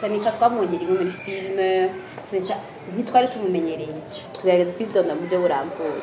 sanita twamwongera imwe muri filime sanita ntitwari tumumenyereye tugerageza kwidonda mu buryo burambuye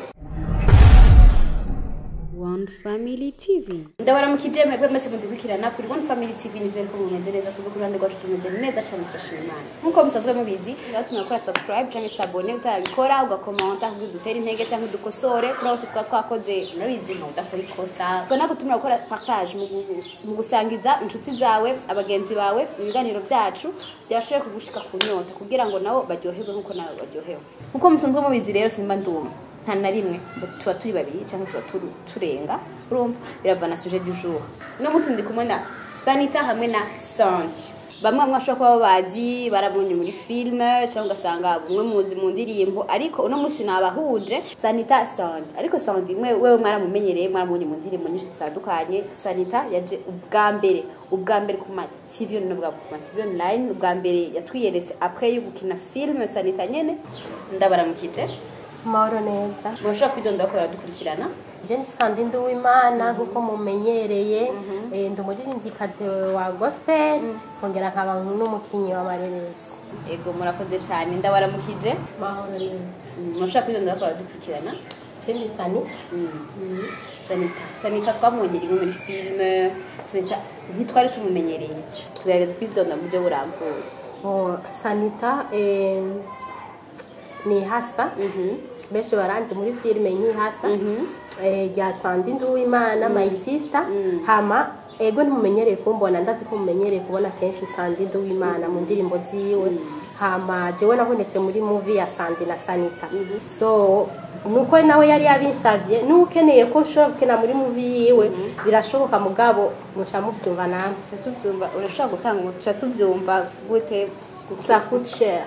One Family TV. Ndabaramukije mwebwe mwese mudukurikirana kuri One Family TV nizere ko mumeze neza twebwe ku ruhande rwacu tumeze neza cyane turashima Imana. Nkuko musanzwe mubizi, rero tunakora subscribe cyangwa se abone utabikora ugakomanta kugira dutere intege cyangwa dukosore kuri hose twa twakoze murabizi nka udakora ikosa. Tubona gutumira gukora partage mu gu- mu gusangiza inshuti zawe, abagenzi bawe, ibiganiro byacu byashoboye kugushika ku nyota kugira ngo nabo baryoherwe nkuko nawe baryohewe. Nkuko musanzwe mubizi rero simba nduma nta na rimwe ngo tuba turi babiri cyangwa tuba turu- turenga urumva birava na sujet du jour uno munsi ndi kumwe na sanita hamwe na santi bamwe bamwe bashobora kuba babazi barabonye muri filime cyangwa ugasanga bumwe muzi mu ndirimbo ariko uno munsi nabahuje sanita santi ariko santi mwe wewe mwaramumenyereye mwaramubonye mu ndirimbo nyinshi zitandukanye sanita yaje ubwa mbere ubwa mbere ku ma tv navuga ku ma tv online ubwa mbere yatwiyeretse après yo gukina filime sanita nyene ndabaramukije amahoro neza mushobora kwidonda ko baradukurikirana je ndi sandi ndi uwimana nk'uko mumenyereye eh, ndi umuririmbyikazi wa gospel nkongera nkaba n'umukinyi wa mareresi ego murakoze cyane ndabaramukije amahoro neza mushobora kwidonda ko baradukurikirana je ndi sani sanita sanita twamwongera imwe muri filime sanita ntitwari tumumenyereye tugerageza kwidonda mu buryo burambuye Oh, sanita eh, ni hasa benshi baranzi muri filime nk'ihasa eh, rya sandi ndi uwimana my sister hama ego ntimumenyereye kumbona ndazi ko mumenyereye kubona kenshi sandi ndi uwimana mu ndirimbo ziwe hama jewe nabonetse muri movie ya sandi na sanita so nuko nawe yari yabinsavye n'ukeneye ko nshobora gukina muri movie yiwe birashoboka mugabo muca muvyumva namwe tubyumva urashobora gutanga umuco tubyumva gute ça coûte cher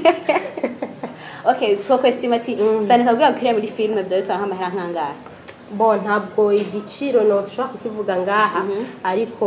okay twakwestima ati sanita kubwira gukiriya muri filime byawe bitwara nk'amahera nk'angahe bo ntabwo igiciro ntushobora kukivuga ngaha ariko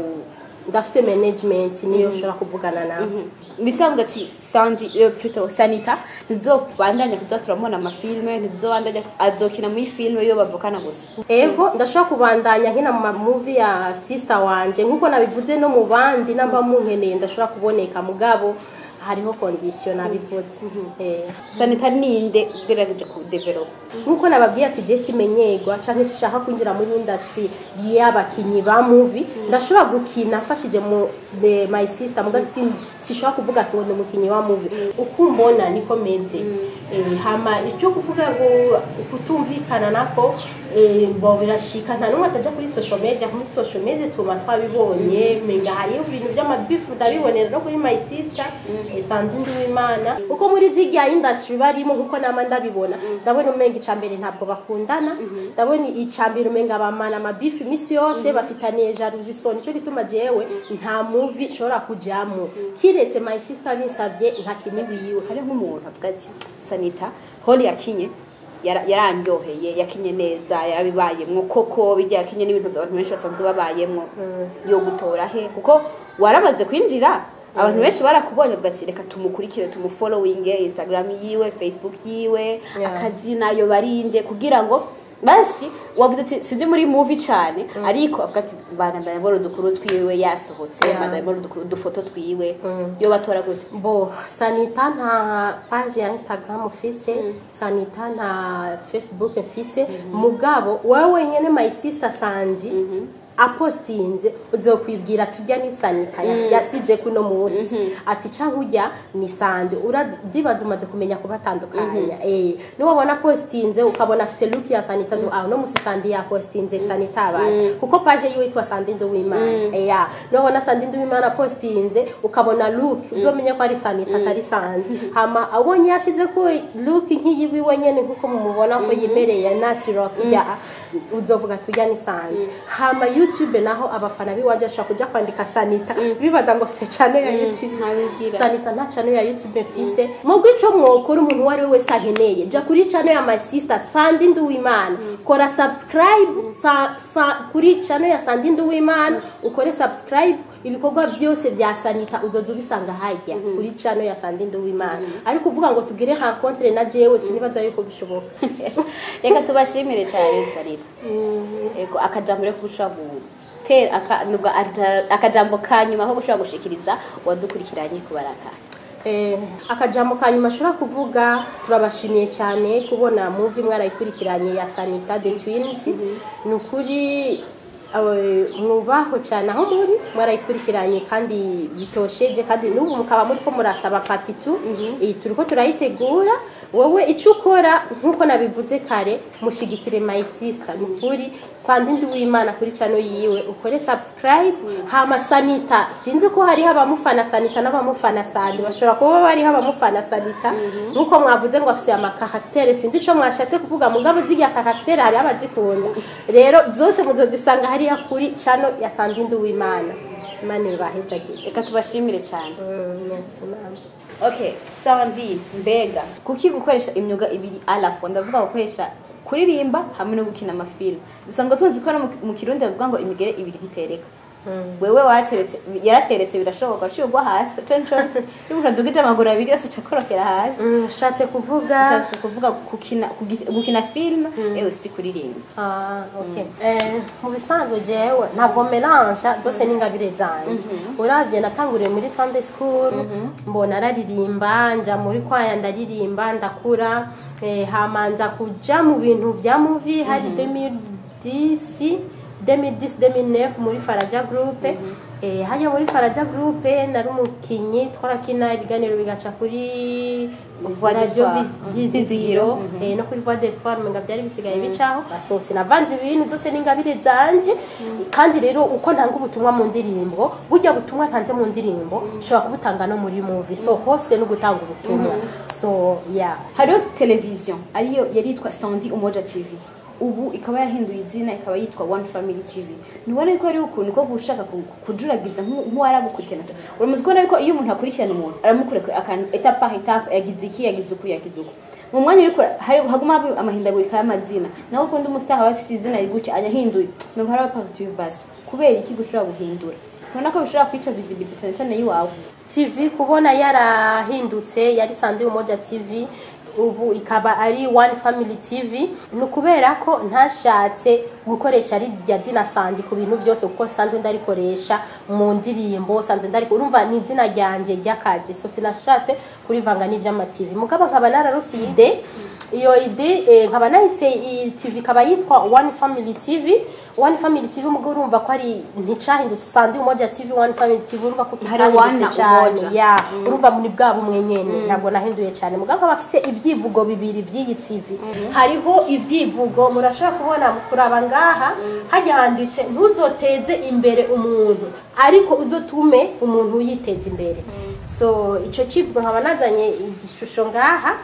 ndafite management niyo ushobora kuvugana nawe bisanzwe ati sandi eh, plutôt sanita ntizobandanya kuza turamubona amafilime ntizobandanya azokina muri filime iyo bavukana gusa ego ndashobora kubandanya nkina mu mamuvi ya sister wanje nk'uko nabivuze no mu bandi namba munkeneye ndashobora kuboneka mugabo hariho kondisiyo nabivuze Eh. sanita ninde ugerageje kudevelopa nk'uko nababwiye ati jesi menyerwa cyangwa se ishaka kwinjira muri industry y'abakinnyi ba movie ndashobora gukina mfashije mu the my sister muga si- sishobora kuvuga ati ngo ni umukinnyi wa movie uko umbona niko meze Eh, hama icyo kuvuga ngo kutumvikana nako eh, bo birashika nta n'umwe atajya kuri social media kuri social media tuba twabibonye menga hariyo ibintu by'amabifu ndabibonera no kuri my sister eh, sandi ndi w'imana uko muri zirya industry barimo nkuko nama ndabibona ndabona umenga icambere ntabwo bakundana ndabona icambere umenga bamana amabifu iminsi yose bafitaniye jalousie isoni nicyo gituma jewe nta movie nshobora kujyamo kiretse my sister binsabye nka kiniwiwe hari nk'umuntu avuga ati sanita holi yakinye yara- yarandyoheye yakinye neza yarabibayemwo koko bijya yakinye n'ibintu abantu benshi basanzwe babayemwo yo gutora he kuko waramaze kwinjira abantu benshi barakubonye bavuga ati reka tumukurikire tumufollowinge instagram yiwe facebook yiwe Yeah. akazina yo barinde kugira ngo basi wavuze ati sibyo muri movie cyane ariko avuga ati bana ndabona udukuru twiwe yasohotse Yeah. ndabona udukuru udufoto twiwe yo batora gute bo sanita nta page ya instagram ufise sanita nta facebook mfise mugabo wowe wenyine my sister sandi apostinze uzokwibwira tujya ni sanita yas- yasize kuno munsi ati canke urya ni sande uradibaza umaze kumenya kubatandukanya eh niwabona postinze ukabona afise look ya sanita zo ah no musi sandi ya postinze sanita abasha kuko page yiwe yitwa sandi ndo w'imana eh ya niwabona sandi ndo w'imana postinze ukabona look uzomenya ko ari sanita atari sandi hama abonye yashize ko look nk'iyiwe wenyene nkuko mumubona ko yimereye natural kujya uzovuga tujya ni sandi hama youtube naho abafana biwanje bashobora kuja kwandika sanita bibaza ngo fise channel ya youtube ntabibwira sanita nta channel ya youtube mfise mubwo ico mwokora umuntu uwo ari we wese akeneye ja kuri channel ya my sister sandi nduwimana kora subscribe sa, sa, kuri channel ya sandi nduwimana ukore subscribe ibikorwa byose vya sanita uzoza ubisanga harya kuri channel ya sandi nduwimana ariko uvuga ngo tugire rencontre na jewe sinibaza yuko bishoboka reka tubashimire cyane sanita yego akajambo rero kurusha tera aka- nubwo ata- akajambo ka nyuma ko gushobora gushikiriza wadukurikiranye kubaraka Eh, akajambo ka nyuma ashobora kuvuga turabashimiye cyane kubona muvi mwarayikurikiranye ya sanita the twins ni ukuri eh, mwubahwe cyane aho muri mwarayikurikiranye kandi bitosheje kandi n'ubu mukaba muri ko murasaba patitu iyi turi ko turayitegura wowe icyo ukora nk'uko nabivuze kare mushigikire my sister ni ukuri sandindi w'imana kuri cano yiwe ukore subscribe hama sanita sinzi ko hariho abamufana sanita n'abamufana sandi bashobora kuba bariho abamufana sanita nk'uko mwavuze ngo afite amakaraktere sinzi icyo mwashatse kuvuga mugabo ziriya karaktere hariho abazikunda rero zose muzozisanga hariya kuri cano ya sandindi w'imana imana ibahezagire reka tubashimire cyane Mm, merci, mama. okay sandi mbega kuki gukoresha imyuga ibiri alafo ndavuga gukoresha kuririmba hamwe no gukina amafilme dusanga tuzi ko no mu- mu kirundi bavuga ngo imigere ibiri ntitereka wewe wateretse yarateretse birashoboka ushobora kugwa hasi censhonse yuko dugije amaguru abiri yose cakorokera hasi Mm, nshatse kuvuga nshatse kuvuga gukina kugi- gukina filme ewe si kuririmba Ah, okay. Eh, mu bisanzwe jewe ntabwo melange zose n'ingabire zanje uravye natanguriye muri sunday school mbona araririmba nja muri kwaya ndaririmba ndakura eh, hamanza kuja mu bintu bya movie hari 2010 2010 2009 muri faraja group eh, hajya muri faraja group nari umukinyi twarakina ibiganiro bigaca kuri Voix Radio d'Espoir. Vis- Mhm. Vyizigiro eh, no kuri voix d'espoir menga byari bisigaye bicaho basosi navanze ibintu zose n'ingabire zanje kandi rero uko ntanga ubutumwa mu ndirimbo burya butumwa ntanze mu ndirimbo nshobora kubutanga no muri movie so hose no gutanga ubutumwa so yeah hariho televiziyo ariyo yari yitwa sandi umoja tv ubu ikaba yarahinduye izina ikaba yitwa one family tv ntubona yuko hariho ukuntu ko gushaka ku- kujuragiza nk'u- nk'uwaragukurikirana uramaze kubona yuko iyo umuntu akurikirana umuntu aramukurikira akantu etape par etape yagize iki yagize uku yagize uku mu mwanya uriko hari- haguma haba amahindagurika y'amazina naho ukundi umusitari aba afise izina gutya ayahinduye nuko hari abapartibasi kubera iki gushobora guhindura ubona ko bishobora kwica visibility cyane cyane y'iwawe TV kubona yarahindutse yari Sandi Umoja TV ubu ikaba ari One Family TV ni ukubera ko ntashatse gukoresha rirya zina Sandi ku bintu byose kuko sanzwe ndarikoresha mu ndirimbo sanzwe ndari urumva ni izina ryanje ry'akazi so sinashatse kurivanga n'iby'ama TV mugabo nkaba nararusi ide iyo ide eh, nkaba nahise iyi TV ikaba yitwa One Family TV One Family TV mugabo urumva ko ari nticahindutse Sandi Umoja TV One Family TV urumva ko Hari One kitahindutse cyane Umoja. ya urumva muri bwa bumwe nyene ntabwo nahinduye cyane mugabo nkaba afise ibyivugo bibiri by'iyi TV hariho ibyivugo murashobora kubona kuraba ngaha hajya handitse ntuzoteze imbere umuntu ariko uzotume umuntu yiteza imbere so ico kivugo nkaba nazanye igishusho ngaha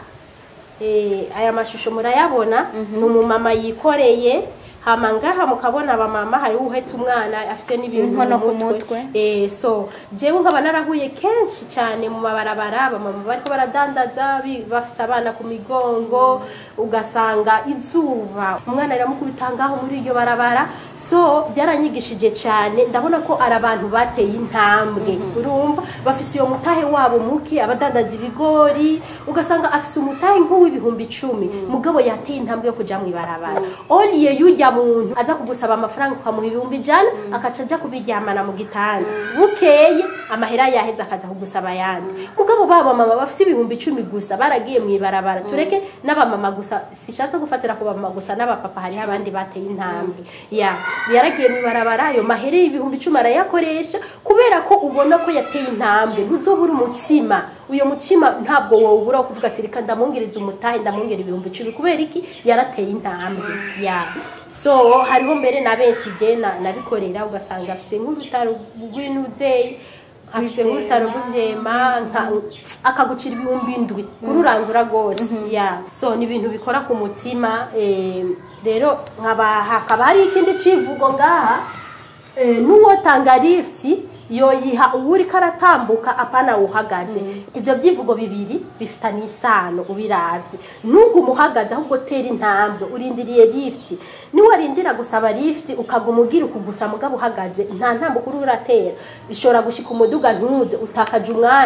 Eh, aya mashusho murayabona ni umumama yikoreye hama ngaha mukabona abamama hariho uhetse umwana afise n'ibintu Inkono mu ku mutwe mutwe. Eh, so jewe nkaba narahuye kenshi cyane mu mabarabara abamama bariko baradandaza bi- bafise abana ku migongo ugasanga izuba umwana riramukubita ngaho muri iryo barabara so byaranyigishije cyane ndabona ko ari abantu bateye intambwe urumva bafise iyo mutahe wabo muke abadandaza ibigori ugasanga afise umutahe nk'uw'ibihumbi icumi mugabo yateye intambwe yo kuja mu ibarabara oliye yujya muntu aza kugusaba amafaranga ukamuha ibihumbi ijana akaca aja kubiryamana mu gitanda bukeye amahera yaheze akaza kugusaba ayandi mugabo baba mama bafise ibihumbi icumi gusa baragiye mu ibarabara tureke n'abamama gusa sishatse gufatira ku bamama gusa n'abapapa hariho abandi bateye intambwe ya yaragiye mu ibarabara ayo mahera y'ibihumbi icumi arayakoresha kubera ko ubona ko yateye intambwe ntuzobura umutima uyo mutima ntabwo wawubura wo kuvuga ati reka ndamwongereza umutahe ndamwongera ibihumbi icumi kubera iki yarateye intambwe ya so hariho mbere na benshi je na- nabikorera ugasanga afise nk'urutaro rw'intuzeyi afise nk'urutaro rw'ivyema nka- akagucira ibihumbi indwi kururangura rwose ya so ni ibintu bikora ku mutima eh, rero nkaba hakaba hari ikindi civugo ngaha eh, n'uwotanga lifti yoyiha uwuriko aratambuka apana uhagaze ivyo vyivugo bibiri bifitanye isano ubiravye ntuguma uhagaze ahubwo tera intambwe urindiriye lifti niwarindira gusaba lifti ukaguma ugira ukugusa mugabo uhagaze nta ntambwe kuri uratera bishobora gushika umuduga ntuze utakaje umwanya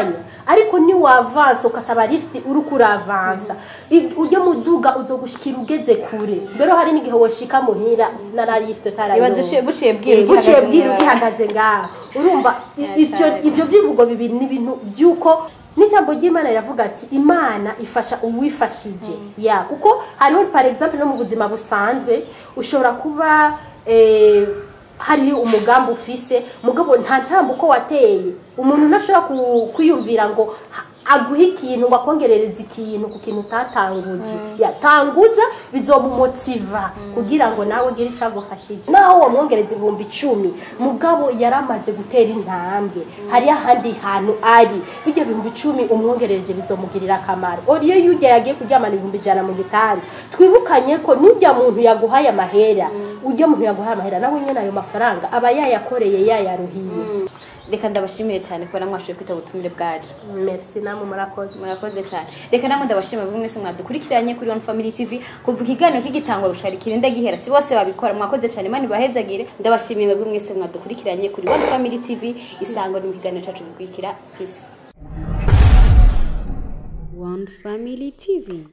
ariko ni wavansa ukasaba lift uri kuravansa I- ujya muduga uzogushikira ugeze kure mbere hari n'igihe woshika muhira nara lift Ibaze uciye- buciye bwira Eh, buciye ugihagaze bwira mw'ibarabara. ugihagaze ngaho urumva i- Yeah, ivyo cyane. ivyo vyivugo bibiri ni ibintu vy'uko n'ijambo ry'imana riravuga ati imana ifasha uwifashije ya kuko hariho par exemple no mu buzima busanzwe ushobora kuba eh, hariho umugambi ufise mugabo nta ntambuko wateye umuntu ntashobora ku- kwiyumvira ngo ha- aguha ikintu ngo akongerereze ikintu ku kintu utatanguje yatanguza bizomumotiva kugira ngo nawe ugire icyo agufashije naho wamwongereza ibihumbi icumi mugabo yaramaze gutera intambwe hari ahandi hantu ari bijya bihumbi icumi umwongerereje bizomugirira akamaro oriyo yujya yagiye kuryamana ibihumbi ijana mu gitanda twibukanye ko n'ujya muntu yaguhaye amahera ujya muntu yaguhaye amahera nawe nyine ayo mafaranga aba yayakoreye yayaruhiye reka ndabashimire cyane kubera mwashoboye kwita ubutumire bwacu merci namwe murakoze murakoze cyane reka namwe ndabashimira buri mwese mwadukurikiranye kuri One Family TV kuva ikiganiro kigitangwa gushara ikirinde gihera si bose babikora mwakoze cyane mani bahezagire ndabashimiye buri mwese mwadukurikiranye kuri One Family TV isango ni mu kiganiro cyacu gikurikira peace One Family TV